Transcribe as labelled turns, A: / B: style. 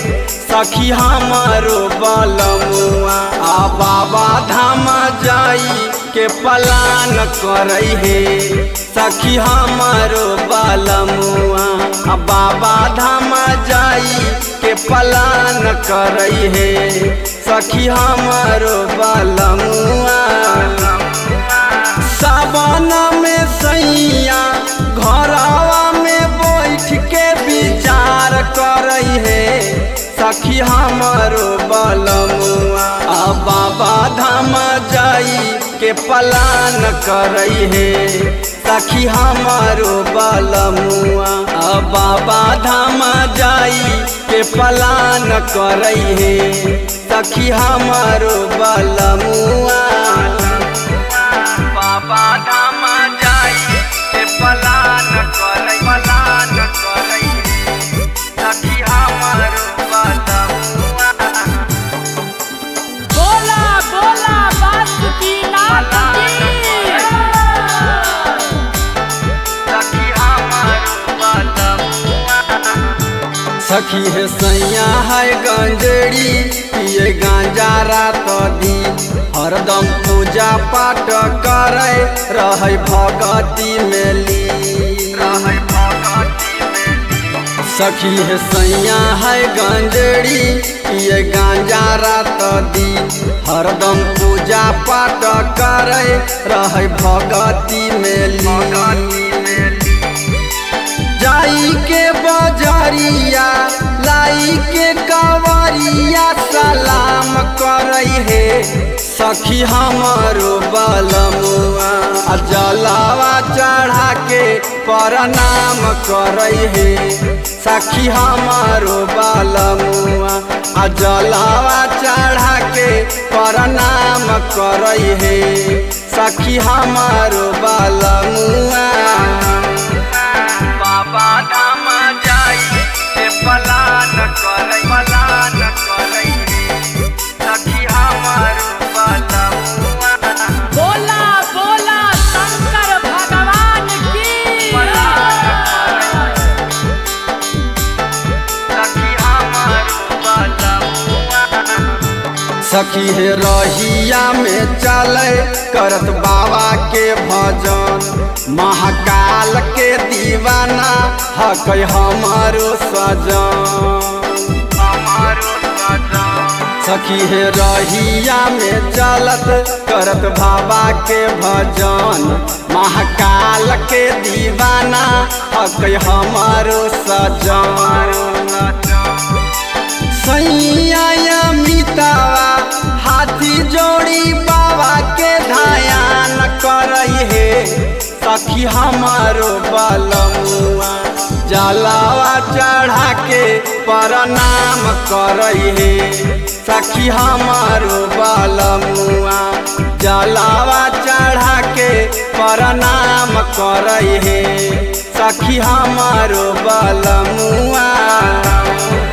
A: सखी हमारो बलमुआ आ बाबा धाम जाई के पलान करई हे सखी हमारो बलमुआ आ बाबा धाम जाई के पलान करई हे सखी हमारो बलमुआ सावन में सैया घरवा में बैठ के विचार करई हे सखी हमारो बलमुआ आ बाबा धाम जाई के पलान करई हे सखी हमारो बलमुआ आ बाबा धाम जाई के पलान करई हे सखी हमारो बलमुआ बाबा धाम जाई के पलान करई पलान करई सखी हमारो बलमुआ
B: बोला बोला बासुकी नाथ की
A: सखी हमारो बलमुआ सखी है सैया है गंजड़ी पिए गांजा रात दी हरदम पूजा पाठ करे रहे भगती में ली रहे भगती में सखी है सैया है गंजड़ी पिए गांजा रात दी हरदम पूजा पाठ करे रहे भगती में ली जाई के बजरिया लाई के कवरिया सलाम करई हे सखी हमारो बलमुआ आ जलावा चढ़ा के प्रणाम करई हे सखी हमारो बलमुआ आ जलावा चढ़ा के प्रणाम करई हे सखी हमारो बलमुआ बाबा धाम जाई के पलान करई पलान करई सखी हमारो बलमुआ
B: बोला बोला शंकर भगवान की
A: सखी हमारो बलमुआ सखी हे रहिया में चले करत बाबा के भजन महाकाल के दीवाना हकै हमारो सजन हमारो सजन सखी हे रहिया में चलत करत बाबा के भजन महाकाल के दीवाना हकै हमारो सजन सैया मितावा हाथी जोड़ी बाबा के ध्यान करई हे सखी हमारो बलमुआ जलावा चढ़ा के प्रणाम करई हे सखी हमारो बलमुआ जलावा चढ़ा के प्रणाम करई हे सखी हमारो बलमुआ